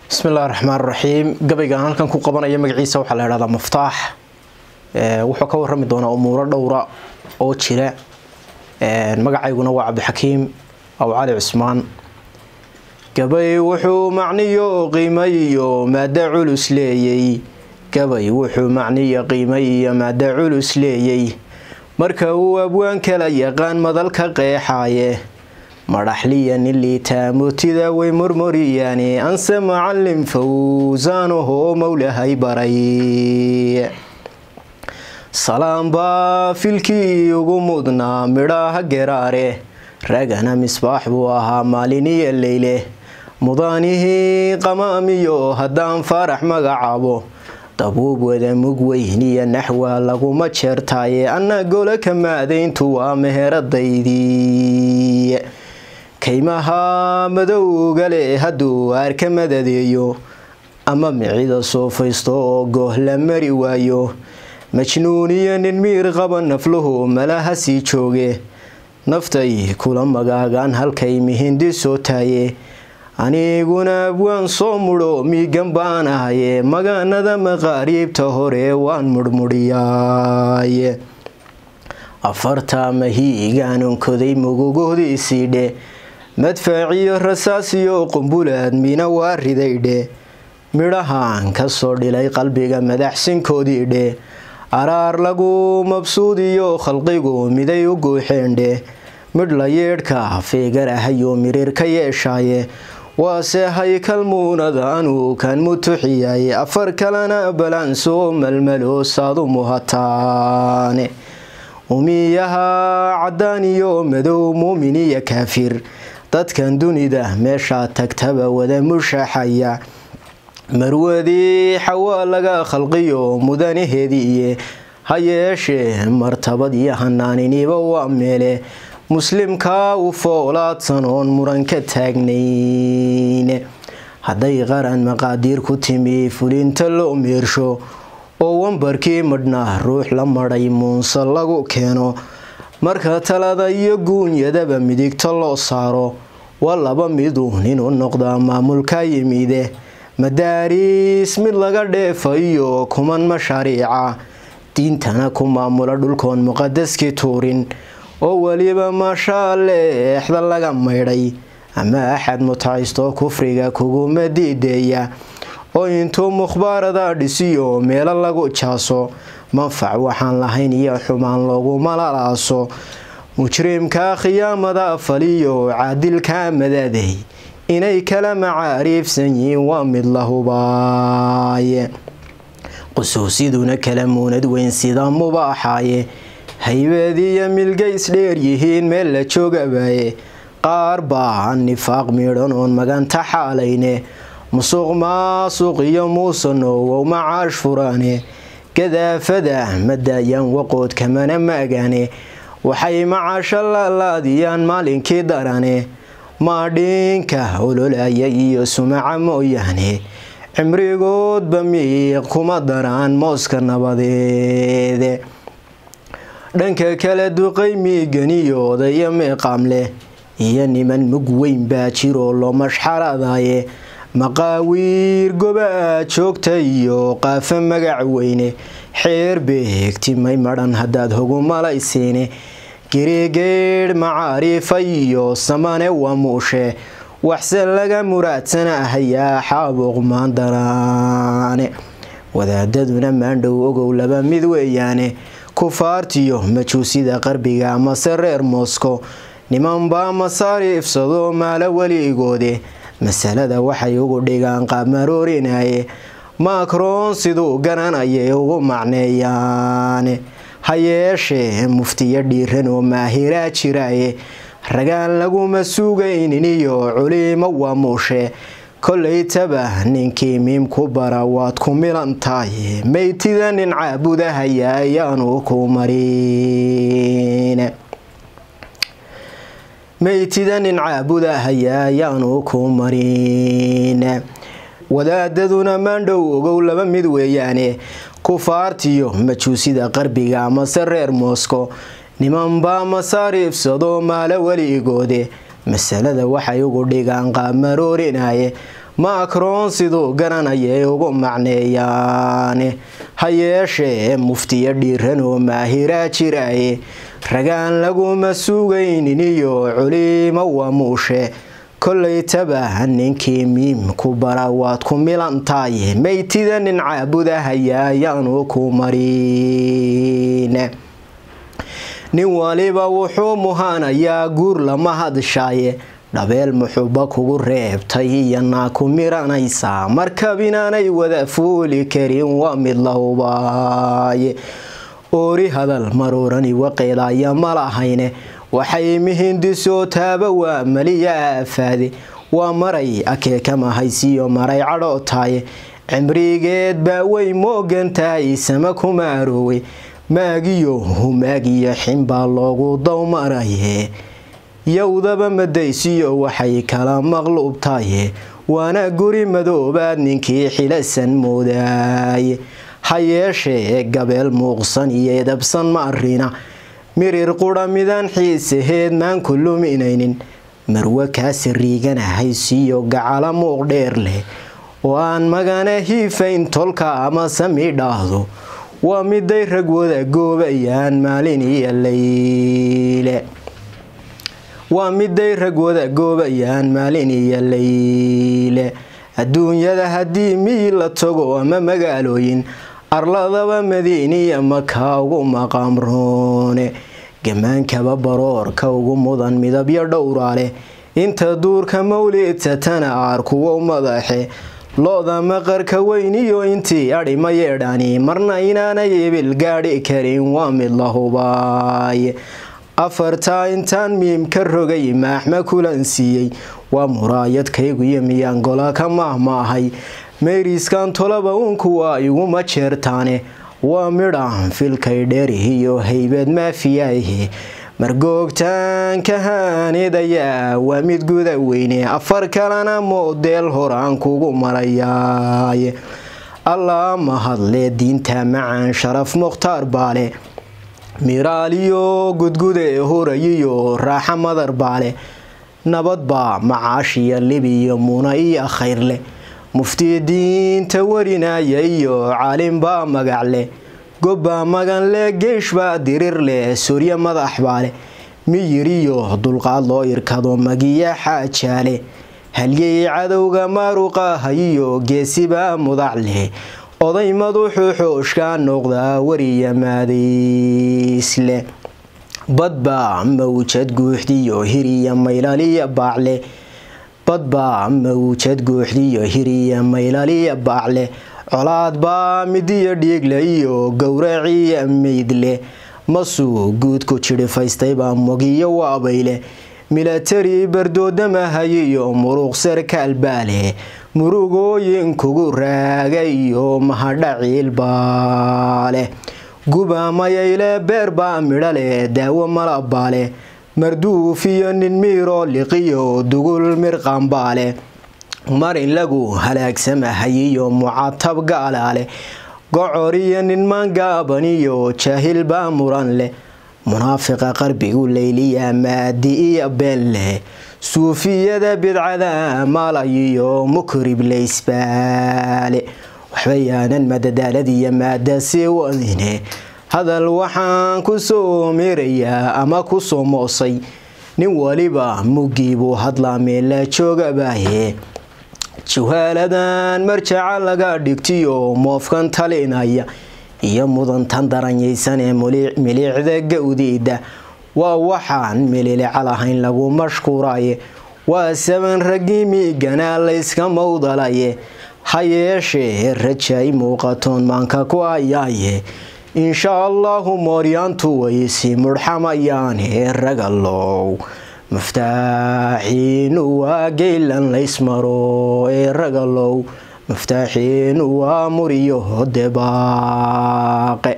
bismillahi raxmaan raxiim gabaygaan halkan ku qabanaya magaciisa waxaa la idhahdaa maftaax wuxuu ka warami doonaa umuuro dhowra oo jira magacayguna waa cabdixakiim aw cali cusmaan gabay wuxuu macniyo qiimay iyo maada culus leeyey gabay wuxuu macniyo qiimay iyo maada culus leeyey marka uu abwaan kala yaqaan madalka qeexaaye madhaxliya nin liitaa mootida way murmuriyaani anse macalin fawsaanahoo mowlahay baray salaam baa filkii ugu mudnaa midhaaha geraare ragana misbaax buu ahaa maaliniyo leyle mudaanihii qamaamiyo haddaan faarax magacaabo dabuub wada mug weyniyo naxwa laguma jeertaaye anna golo ka maadayntu waa meheradaydii kaymaha madowga le hadduu aarka madadeeyo ama micida soofaysto oo gooh la mari waayo majnuuniyo nin miir qaba nafluhu malaha sii jooge naftay kula magaagaan halkay mihindi soo taaye aniguna abwaan soo mudho miigan baan ahaye magaanada maqaariibta hore waan murmudhiyaay afarta mahiigaan onkoday mugugohdiisiidhe madfaaciyo rasaasiyo qumbulaad mina waa ridaydhe midhahaan kasoo dhilay qalbiga madaxsinkoodiidhe araar lagu mabsuudiyo khalqigu miday u guuxeendhe midh la yeedhka feegar ahayo miriir ka yeeshaaye waase haykal muunadaanu kan mutuxiyaye afar kalena balaansoo malmalo saadu muhataane umiyaha caddaan iyo madow muumin iyo kaafir dadkan dunida meeshaa tagtaba wada mushaxaya marwadii xawaa laga khalqiyo mudanaheediiye ha yeeshee martabad iyo hanaaniniba waa meele muslimkaa u foolaadsan oon muran ka taagnayn hadday qaran maqaadiir ku timi fulinta loo meersho oo wambarkii madhnaa ruux la madhay muunse lagu keeno marka talada iyo guunyadaba midigta loo saaro waa laba midu ninuu noqdaa maamulka yimide madaariis mid laga dheefayo kuman mashaariica diintana ku maamula dhulkoon muqadaskii tuurin oo weliba maashaalle exda laga maydhay ama axad mutaysto kufriga kuguma diideeya oo intuu mukhbaarada dhisiyo meelo lagu jaaso manfac waxaan lahayn iyo xumaan looguma lalaaso mujrimka khiyaamada faliyo caadilka madaaday inay kala macaariifsan yihiin waa mid la hubaaye qusuusiduna kala muunad weyn sida mubaaxaaye haybeediyo milgays dheer yihiin meel la joogabaaye qaar baa nifaaq miidhan oon maganta xaalayne musuq maasuq iyo muusanowow macaash furaane gadaafada madaayaan waqood kamana maagaane waxay macaasho laalaadiyaan maalinkii darane maadhiinka ololaya iyo sumaca mooyaane cimrigoodba miiq kuma daraan mooska nabadeede dhanka kale duqay miiganiyo odaya meeqaam leh iyo niman mug weyn baa jiroo loo mashxaradaaye maqaawiir goba joogta iyo qaafo magac weyne xeer beegtimay madhan haddaad hogu malaysiine girigeedh macaariifa iyo samane waa muushe waxse laga muraadsanahayaa xaabuuq maandaraane wadaadaduna maandhow ogow laba mid weeyaane kufaartiyo majuusida qarbiga amase reer mosko nimanbaa masaariifsado maalo weligoode masalada waxay ugu dhigaan qaabmaroorinaaye makroon siduu garanayay ugu macneeyaane ha yeeshee muftiyo dhiiran oo maahiraa jiraaye ragaan laguma sugaynin iyo culiimo waa muushe kollaytaba ninkii miim ku bara waad ku milan tahay maytida nin caabudahaya ayaanu ku marin maytida nin caabudahaya ayaanu ku marin wadaadaduna maandhow ogow laba mid weeyaane kufaartiyo majuusida qarbiga amase reer mosko nimanbaa masaariifsado maalo weligoode masalada waxay ugu dhigaan qaabmaroorinaaye macron siduu garanayay ugu macneeyaane ha yeeshee muftiyo dhiiran oo maahiraa jiraaye ragaan laguma sugaynin iyo culimo wamuushe kollaytaba ninkii miimku bara waad ku milantaye maytida nin caabudahaya ayaanu ku marine nin waliba wuxuu muhaanayaa guur lama hadshaaye dhabeel muxuba kugu reebtay iyanaa ku miranaysaa markab inaanay wada fuuli karin waa mid la hubaaye oori hadal maruurani waqeedaya ma lahayne waxay mihindisoo taaba waa maliya aafaade waa maray akeekama haysiyo maray cadhootaaye cimrigeed baa way moogan tahay sama kuma aroowey maagiyo humaagiyo xinbaa loogu dawmaraye yowdaba madaysiyo waxay kala maqluubtaye waana guri madoobaad ninkii xilasan moodaaye ha yeeshee gabeel muuqsan iyo edabsan ma arina mirir qudha midaan xiisaheed maan ku luminaynin marwe kaasi riiganahay siiyo gacala muuq dheer leh oo aan magana hiifayn tolka ama sami dhaahdo waa miday rag wada goobayaan maalin iyo layle waa miday rag wada goobayaan maalin iyo layle adduunyada haddii miyi la tago ama magaalooyin arladaba madiiniya maka ugu maqaamroone gamaankaba baroorka ugu mudan midabyo dhowraale inta duurka mawlidtatana aar kuwo madaxe lo-da maqarka weyn iyo intii adhi ma yeedhani marna inaanay ibil gaadhi karin waa mid la hubaaye afartaa intaan miim ka rogay maaxma kulan siiyey waa muraayadkaygu iyo miyaan gola ka maahmaahay meyriskan tolaba uunku waa iguma jeertaane waa midhaan filkay dheerihiyo haybad maafiyaahe margoogtaanka haanidayaa waa mid guda weyne afar kalena moodeel horaan kugu marayaaye allaa mahadle diinta macaan sharaf mukhtaar baale miraaliyo gudgude horayiyo raaxa madar baale nabadbaa macaashiyo libiyo muna iyo khayrleh mufti diinta warinaya iyo caalinbaa magacle gobbaa maganle geeshbaa dirir leh suryo madax baale miyir iyo dulqaad loo irkado magiya xaajaale halyey cadowga maaruqahayiyo geesibaa mudac leh oday maduxuu xooshka noqdaa wariya maadaysle badbaa mawjad guuxdiyo hiriya maylaliya baacle badbaa mawjad guuxdiyo hiriya maylaliya baacle colaad baa midiyo dhiigle iyo gowraciya meydle masuu guudku jidhifaystayba mogiyo waabayle milatari bardoodamahayiyo muruq sarkaal baale murugooyin kugu raaga iyo mahadhaciil baale guba mayayle beer baa midho leh daawo malabaale marduuf iyo nin miiroo liqiyo dugul mirqanbaale marin lagu halaagsamahayiyo mucatab gaalaale gocor iyo nin maangaaban iyo jaahil baa muran leh munaafiqa qarbigu leyliya maadi iyo been leh suufiyada bidcada malayiyo mukrib leysbaale waxba yaanan madadaaladiyo maada sii wadine hadal waxaan ku soo meerayaa ama ku soo moosay nin waliba muggii buu hadlaa meella joogabaaye jawaaladan marjaca laga dhigtiyo moofkan talinaya iyo mudantan daranyaysan ee miliicda gawdiida waa waxaan mililica lahayn lagu mashquuraye waa saban raggii miiganaa layska mawdalaye ha yeeshee rajay muuqatoon maanka ku ayaaye insha allahu mooryaantu way sii mudhxamayaane ragalow muftaaxiinu waa geylan laysmaro ee ragalow muftaaxiinu waa muriyo debaaqe